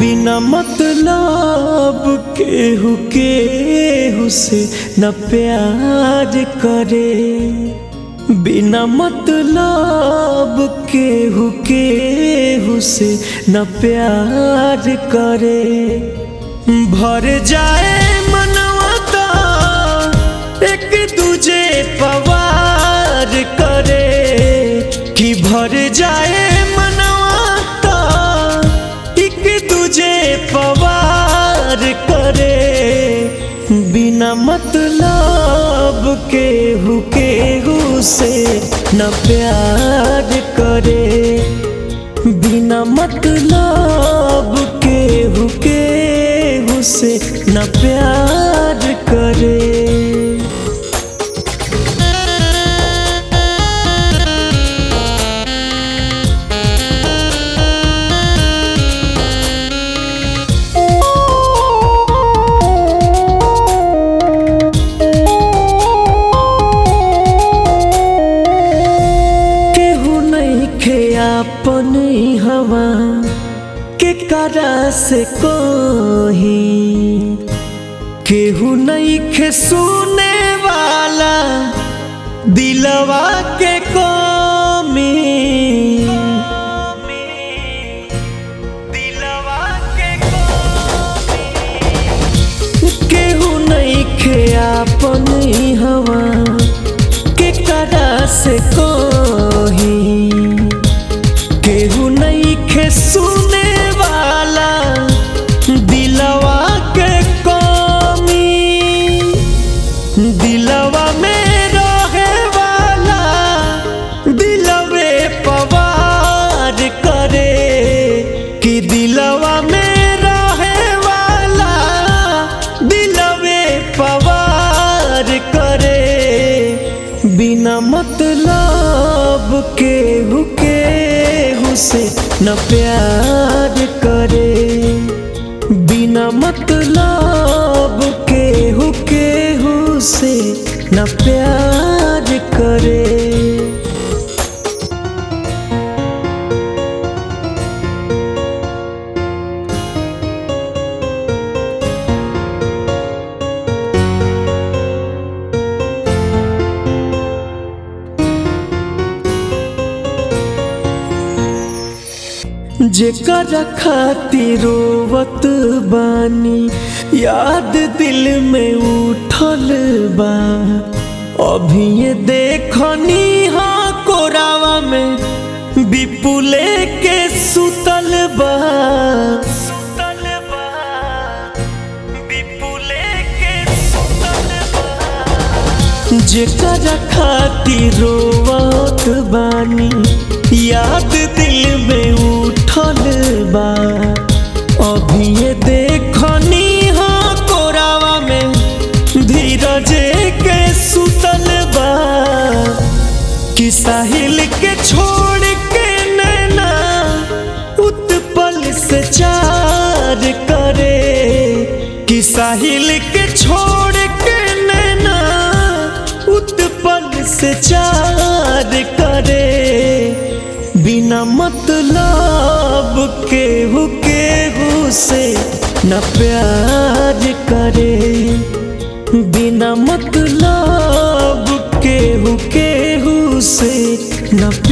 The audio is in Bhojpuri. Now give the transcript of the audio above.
बिना मतलब केहू केहू से न प्यार करे बिना मतलब केहू केहू से न प्यार करे भर जाए मनवा ता एक दूजे पवार करे कि भर जाए मनवा ता एक दूजे पवार करे बिना मतलब केहू केहू से न प्यार करे बिना मतलब केहू केहू से न प्यार करे केहू नहीं खे अपन हवा के करा से कोही केहू नहीं खे सुने वाला दिलवा के कमी दिलवा के केहू नहीं खे अपन हवा के करा से कोही केहू नहीं खे सुने वाला दिलवा के कमी दिलवा में रहे वाला दिलवे पवार करे कि दिलवा में रहे वाला दिलवे पवार करे बिना मतलब केहू केहू से न प्यार करे बिना मतलब केहू केहू से न प्यार करे जेकर खातिर रोवत बानी याद दिल में उठल बा अभी ये देखनी हाँ कोरावा में विपुले के सुतल बा सुतल बा विपुले के सुतल बा जेकर खातिर रोवत बानी याद दिल में उठल बा अभी ये देखनी हाँ कोरावा में धीरज के सुतल बा कि साहिल के छोड़ के नैना उत्पल से चार करे कि साहिल के छोड़ के नैना उत्पल से चार करे बिना मतलब केहू केहू से न प्यार करे बिना मतलब केहू केहू से न